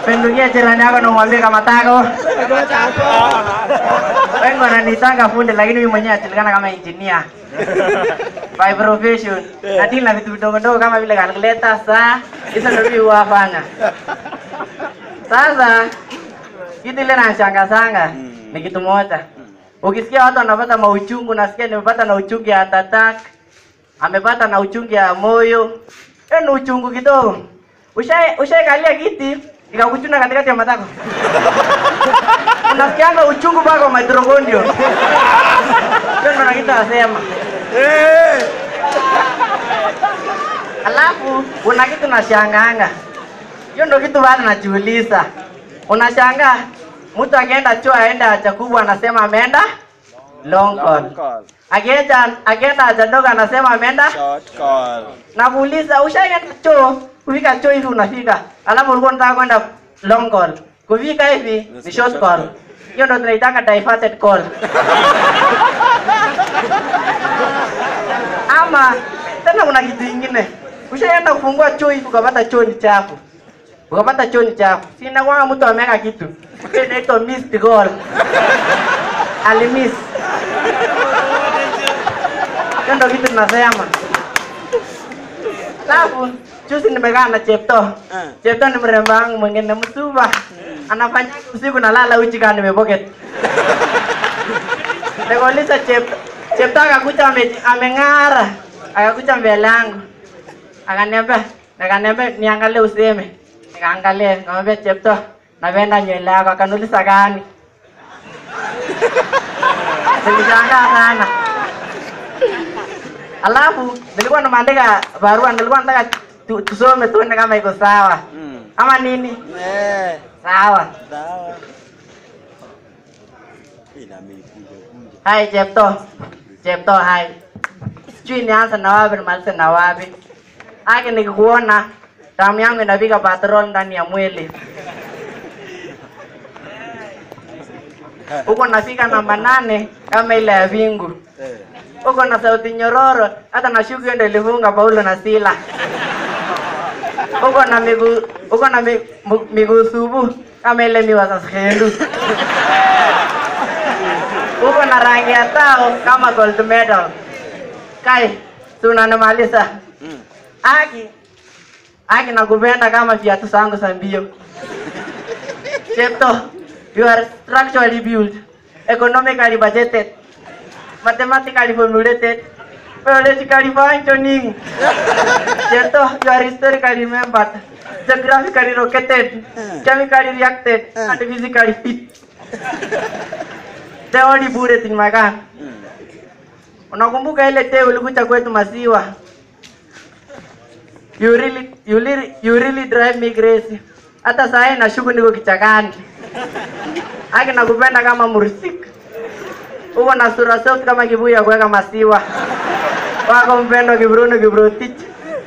pendukia jirani yako na umwambie kama tako. Wengi wananitanga fundi lakini mimi mwenyewe najulikana kama engineer by profession. Na deal na vitu vidogo dogo kama vile calculator, saa, hizo ndio mimi huwafanya. Sasa kitu ile nanishangasanga ni kitu moja. Ukisikia watu wanapata mauchungu, nasikia nimepata na uchungu ya heart attack, amepata na uchungu ya moyo. Hiyo ni uchungu kidogo. Ushai ushaikalia kiti ikakuchuna katikati ya matako. Unasikianga uchungu mpaka mitochondria. Hiyo ndo nakitu nasema. Alafu kuna kitu nashangaanga. Hiyo ndo kitu bado najiuliza. Unashangaa mtu akienda choo aenda haja kubwa anasema ameenda long call. Akienda akienda haja ndogo anasema ameenda Nakuuliza ushaenda choo, kufika choo hivi unafika. Alafu ulikuwa unataka kwenda long call. Kufika hivi ni short call. Hiyo ndo tunaitaka diverted call. Ama tena kuna kitu kingine. Ushaenda kufungua choo hivi ukapata choo ni chafu. Ukapata choo ni chafu. Si inakuwa mtu ameweka kitu. Hiyo inaitwa missed call. Alimiss. Hiyo ndo kitu tunasema. Alafu juzi nimekaa na Chepto. Chepto ni mrembo wangu mwingine msuba. Anafanya usiku nalala uchi kama nimepocket. Nikauliza Chepto. Chepto akakuja ame, ameng'ara. Akakuja mbele yangu. Akaniambia, akaniambia niangalie useme. Nikaangalia, nikamwambia Chepto, napenda nywele yako. Akaniuliza gani? Nilishangaa sana. Alafu nilikuwa nimeandika barua, nilikuwa nataka tu- tusome tuone kama iko sawa ama nini. Sawa. Hai Chepto. Chepto hai. Sijui nianze na wapi nimalize na wapi. Aki nikikuona damu yangu inapiga patrol ndani ya mwili. Huko nafika namba nane kama ile ya vingu. Huko na sauti nyororo, hata na shuku hiyo ndio ilifunga Paulo na Sila. Huko na miguu, huko na mi- mu- miguu subu kama ile miwa za skendu. Huko na rangi ya tao kama gold medal. Kai, tunanimaliza. Aki, Aki nakupenda kama viatu zangu za mbio. Chepto, you are structurally built, economically budgeted, mathematically formulated, biologically functioning. Chepto, you are historically remembered, geographically located, chemically reacted, and physically fit. The only bullet in my gun. Unakumbuka ile teo ulikuja kwetu maziwa? You really, you really, you really drive me crazy. Hata saa hii nashuku niko kichakani. Aki nakupenda kama mursik. Uko na sura soft kama kibuyu ya kuweka maziwa. Wako mpendo kibruno kibrotich.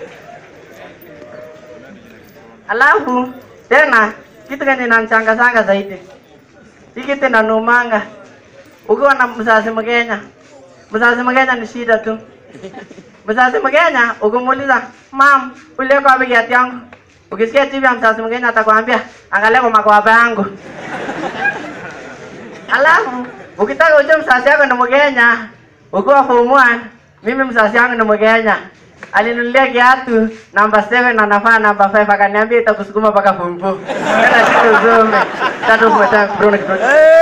Alafu tena kitu kenye inanichangasanga zaidi. Hii kitu inanumanga. Ukiwa na mzazi Mkenya, mzazi Mkenya ni shida tu. Mzazi Mkenya ukimuuliza, "Mam, uliweka wapi kiatu yangu?" Ukisikia TV ya mzazi Mkenya atakwambia, "Angalia kwa makwapa yangu." Alafu ukitaka ujue mzazi yako ni Mkenya, ukiwa form 1, mimi mzazi yangu ni Mkenya. Alinunulia kiatu namba 7 na nafaa namba 5 akaniambia itakusukuma mpaka form 4. Kana kitu usome. Tatu fuata Bruno Kiprono.